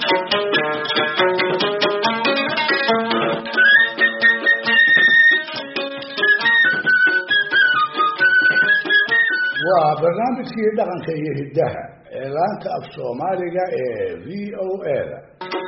waa barnaamijkii dhaqanka iyo hiddaha ee laanta af soomaaliga ee v o a da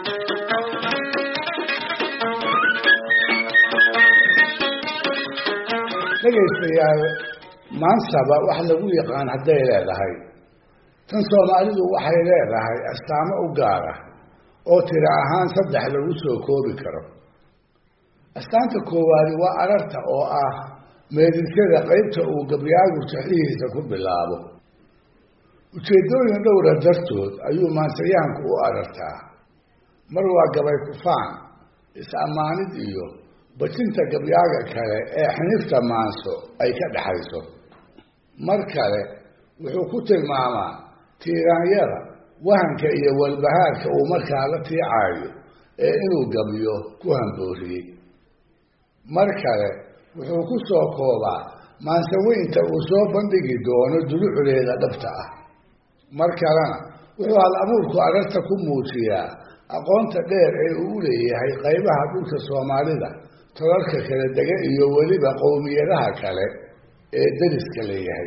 dhegaystayaal maansaba wax lagu yaqaan hadday leedahay tan soomaalidu waxay leedahay astaamo u gaar ah oo tiro ahaan saddex lagu soo koobi karo astaanta koowaadi waa ararta oo ah meedisyada qaybta uu gabyaagu taxihiisa ku bilaabo ujeeddooyin dhowra dartood ayuu maansayahanku u arartaa mar waa gabay kufaan is-ammaanid iyo bajinta gabyaaga kale ee xinifta maanso ay ka dhexayso mar kale wuxuu ku tilmaamaa tiiraanyada wahanka iyo walbahaarka uu markaa la tiicaayo ee inuu gabyo ku hambooriyey mar kale wuxuu ku soo koobaa maansaweynta uu soo bandhigi doono dulucdeeda dhabta ah mar kalena wuxuu hal abuurku ararta ku muujiyaa aqoonta dheer ee uu u leeyahay qaybaha dhulka soomaalida tolalka kala dega iyo weliba qowmiyadaha kale ee deriska leeyahay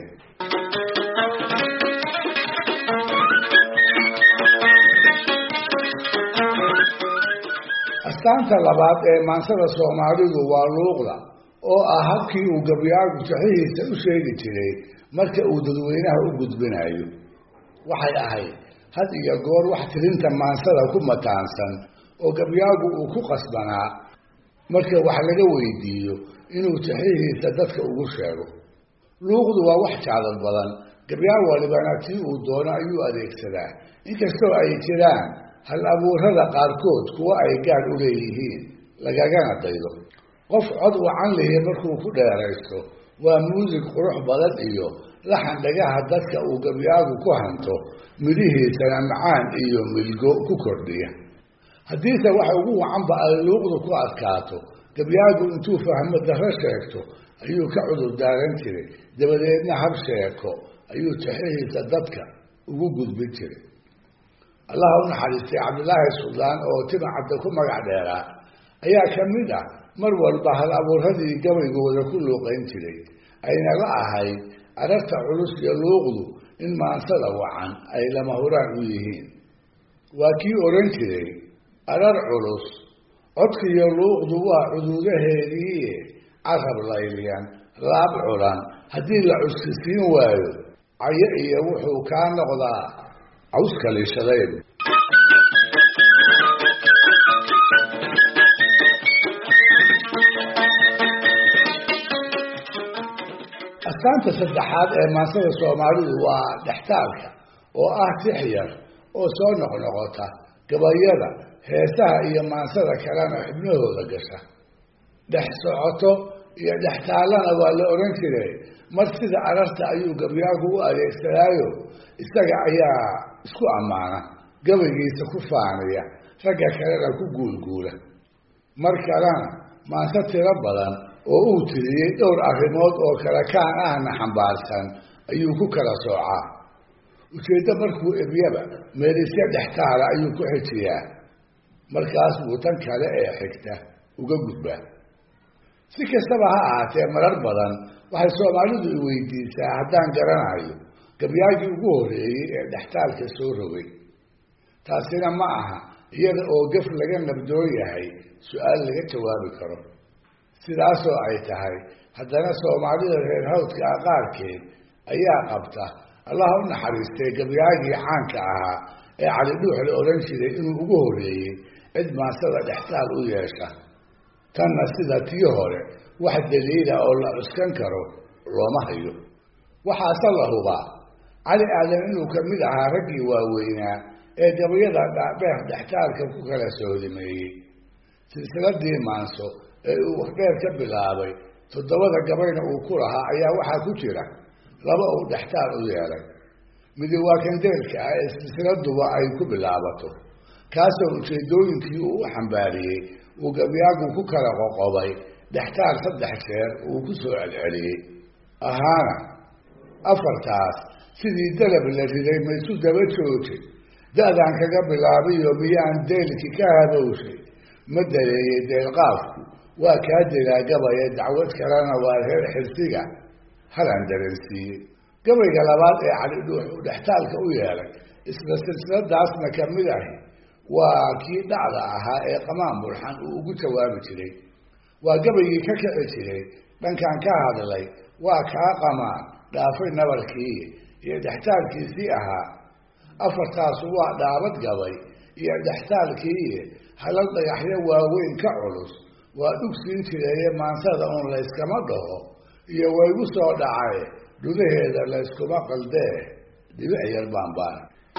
astaanta labaad ee maansada soomaalidu waa luuqda oo ah habkii uu gabyaagu saxihiisa u sheegi jiray marka uu dadweynaha u gudbinayo waxay ahayd had iyo goor wax tirinta maansada ku mataansan oo gabyaagu uu ku qasbanaa marka wax laga weydiiyo inuu saxihiisa dadka ugu sheego luuqdu waa wax jacdad badan gabyaa walibana tii uu doono ayuu adeegsadaa inkastoo ay jiraan hal abuurada qaarkood kuwa ay gaar u leeyihiin lagagana daydo qof cod wacan lihi markuu ku dheeraysto waa muusig qurux badan iyo laxan dhagaha dadka uu gabyaagu ku hanto midhihiisana macaan iyo milgo ku kordhiya haddiise waxa ugu wacanba ay luuqdu ku adkaato gabyaagu intuu fahmo darro sheegto ayuu ka cudur daaran jiray dabadeedna hab sheeko ayuu taxihiisa dadka ugu gudbin jiray allaha u naxariistay cabdilaahi suldaan oo timacadda ku magac dheeraa ayaa ka mid ah mar walba hal abuuradii gabaygooda ku luuqayn jiray ayna la ahayd ararta culus iyo luuqdu in maansada wacan ay lama huraan u yihiin waa kii odhan jiray arar culus codkiiyo luuqdu waa cuduudaheediiye carab layliyan laab culan haddii la cuskisiin waayo cayo iyo wuxuu kaa noqdaa cawska liishadayn astaanta saddexaad ee maansada soomaalidu waa dhextaalka oo ah tix yar oo soo noqnoqota gabayada heesaha iyo maansada kalena xibnahooda gasha dhex socoto iyo dhextaallana waa la odhan jiray mar sida ararta ayuu gabyaagu u adeegsadaayo isaga ayaa isku ammaana gabaygiisa ku faaniya ragga kalena ku guulguula mar kalena maanse tiro badan oo uu tiriyey dhowr arrimood oo kale kaan ahna xambaarsan ayuu ku kala soocaa ujeeddo markuu ebyaba meelisyo dhextaala ayuu ku xijiyaa markaas buu tan kale ee xigta uga gudbaa si kastaba ha ahaatee marar badan waxay soomaalidu i weydiisaa haddaan garanayo gabyaagii ugu horreeyey ee dhextaalka soo rogay taasina ma aha iyada oo gaf laga nabdoon yahay su-aal laga jawaabi karo sidaasoo ay tahay haddana soomaalida reer hawdka ah qaarkeed ayaa qabta allaha u naxariistay gabyaagii caanka ahaa ee cali dhuux la odhan jiray inuu ugu horreeyey cid maansada dhextaal u yeesha tanna sida tii hore wax daliila oo la cuskan karo looma hayo waxaase la hubaa cali aadan inuu ka mid ahaa raggii waaweynaa ee gabayada dhaadheer dhextaalka ku kala soodimeeyey silsiladii maanso ee uu waxdheer ka bilaabay toddobada gabayna uu ku lahaa ayaa waxaa ku jira laba uu dhextaal u yeelay midi waa kandeelka ah ee silsiladuba ay ku bilaabato kaasoo ujeedooyinkii uu u xambaariyey uu gabyaagu ku kala qoqobay dhextaal saddex jeer uu ku soo celceliyey ahaana afartaas sidii dalab la riday maysu daba joojin da-daan kaga bilaabiyo miyaan deelki ka habowshay ma daleeyey deelqaafku waa kaa delaa gabaya dacwad kalena waa reer xirsiga halaan dareensiiyey gabayga labaad ee cali dhuux uu dhextaalka u yeelay isla silsiladaasna ka mid ahi waa kii dhacda ahaa ee qamaan bulxan uu ugu jawaabi jiray waa gabaygii ka kici jiray dhankan ka hadlay waa kaa qamaan dhaafay nabarkii iyo dhextaalkiisii ahaa afartaasu waa dhaabad gabay iyo dhextaalkii halal dhagaxyo waaweyn ka culus waa dhugsiin jireeye maansada uun layskama dhaho iyo waygu soo dhacay gudaheeda layskuma qaldee dhibic yar baanbaan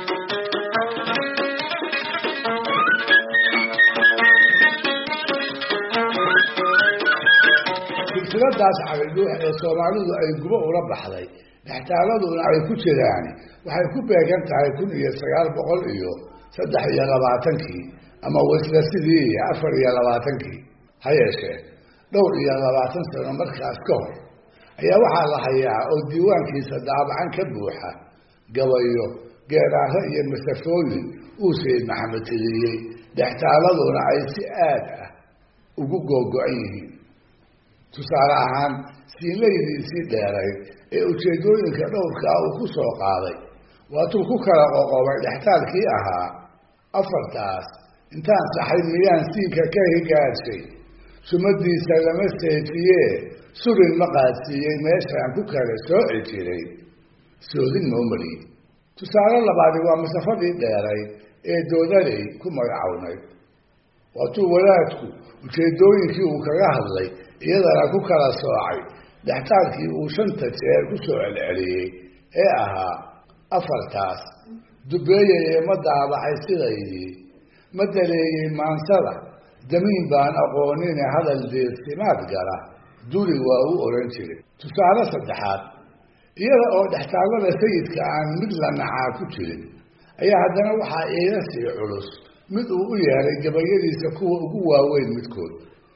silsiladaas calidhuux ee soomaalidu ay gubo ula baxday dhextaaladuna ay ku jiraan waxay ku beegan tahay kun iyo sagaal boqol iyo saddex iyo labaatankii ama wasla sidii afar iyo labaatankii ha yeeshee dhowr iyo labaatan sano markaas ka hor ayaa waxaa la hayaa oo diiwaankiisa daabacan ka buuxa gabayo geeraaro iyo masafooyin uu sayid maxamed tiriyey dhextaaladuna ay si aad ah ugu googo-an yihiin tusaale ahaan siinlaydiisii dheerayd ee ujeedooyinka dhowrkaa uu ku soo qaaday waatuu ku kala qoqobay dhextaalkii ahaa afartaas intaan saxay miyaan siinka ka higaadshay sumadiisa lama seejiyee surin ma qaadsiiyey meeshaan ku kala sooci jiray soodin maumari tusaale labaadi waa masafadii dheerayd ee doodaley ku magacownayd waatuu wadaadku ujeedooyinkii uu kaga hadlay iyadana ku kala soocay dhextaalkii uu shanta jeer ku soo celceliyey ee ahaa afartaas dubeeyeye ma daabacay sidaydii ma daleeyey maansada damiin baan aqoonine hadal deersimaad gala duri waa u oran jiray tusaale saddexaad iyada oo dhextaallada sayidka aan mid la nacaa ku jirin ayaa haddana waxaa iila sii culus mid uu u yeelay gabayadiisa kuwa ugu waaweyn midkood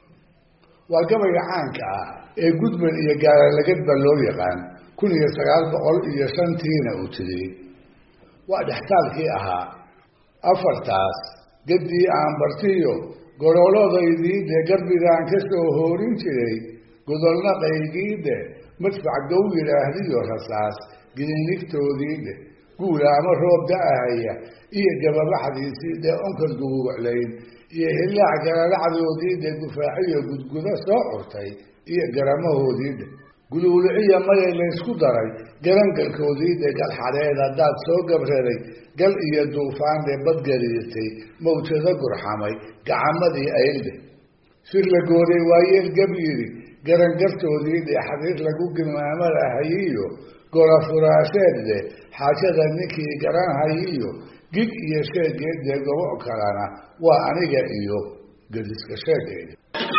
waa gabayga caanka ah ee gudban iyo gaalalagadba loo yaqaan kun iyo sagaal boqol iyo shantiina uu tiriyey waa dhextaalkii ahaa afartaas gaddii aan bartiyo goroolodaydiide garbigaan ka soo hoorin jiray godolna qaygiide madfac gow yidhaahdiyo rasaas gidinigtoodiide guula ama roob da-ahaya iyo gababaxdiisiide onkad guguuclayn iyo hillaac galalacdoodiide gufaaciyo gudgudo soo curtay iyo garamahoodiide guluuluciya maya laysku daray garangalkoodiide gal xadheed haddaad soo gabreray gal iyo duufaande badgariirtay mawjado gurxamay gacamadii aylde sir la gooday waayeel gab yidhi garangartoodiide xariir lagu gilmaamadahayiyo golafuraasheedde xaajada ninkii garanhayiyo gig iyo sheegeedde gobo kalena waa aniga iyo gediska sheegeeda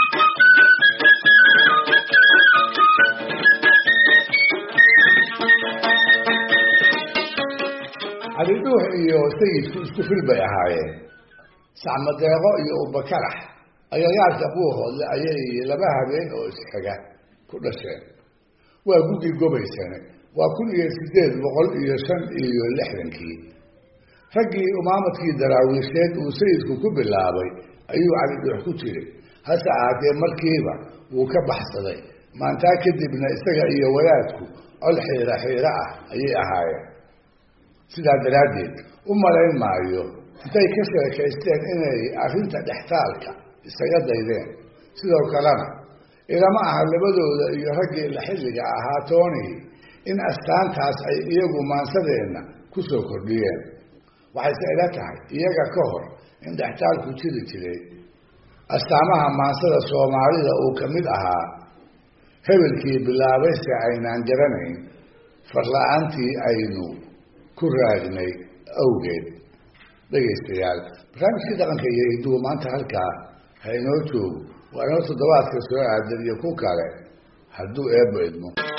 calidhuux iyo sayidku isku fil bay ahaayeen sacmadeeqo iyo ubakarax agagaarka buuhoodle ayay laba habeen oo isxiga ku dhasheen waa gugii gobaysane waa kun iyo sideed boqol iyo shan iyo lixdankii raggii umaamadkii daraawiisheed uu sayidku ku bilaabay ayuu calidhuux ku jiray hase ahaatee markiiba wuu ka baxsaday maantaa kadibna isaga iyo wadaadku col xiira xiiro ah ayay ahaayeen sidaa daraaddeed u malayn maayo intay ka sheekaysteen inay arrinta dhextaalka isaga daydeen sidoo kalena ilama aha labadooda iyo raggii la xilliga ahaa toonihii in astaantaas ay iyagu maansadeenna ku soo kordhiyeen waxayse ila tahay iyaga ka hor in dhextaalku jiri jiray astaamaha maansada soomaalida uu ka mid ahaa hebelkii bilaabayse aynaan garanayn farla-aantii aynu ku raagnay awgeed dhegaystayaal barnaamijkii dhaqanka iyo hiduhu maanta halkaa ha inoo joogo waa inoo toddobaadka soo aadan iyo ku kale hadduu eebba idmo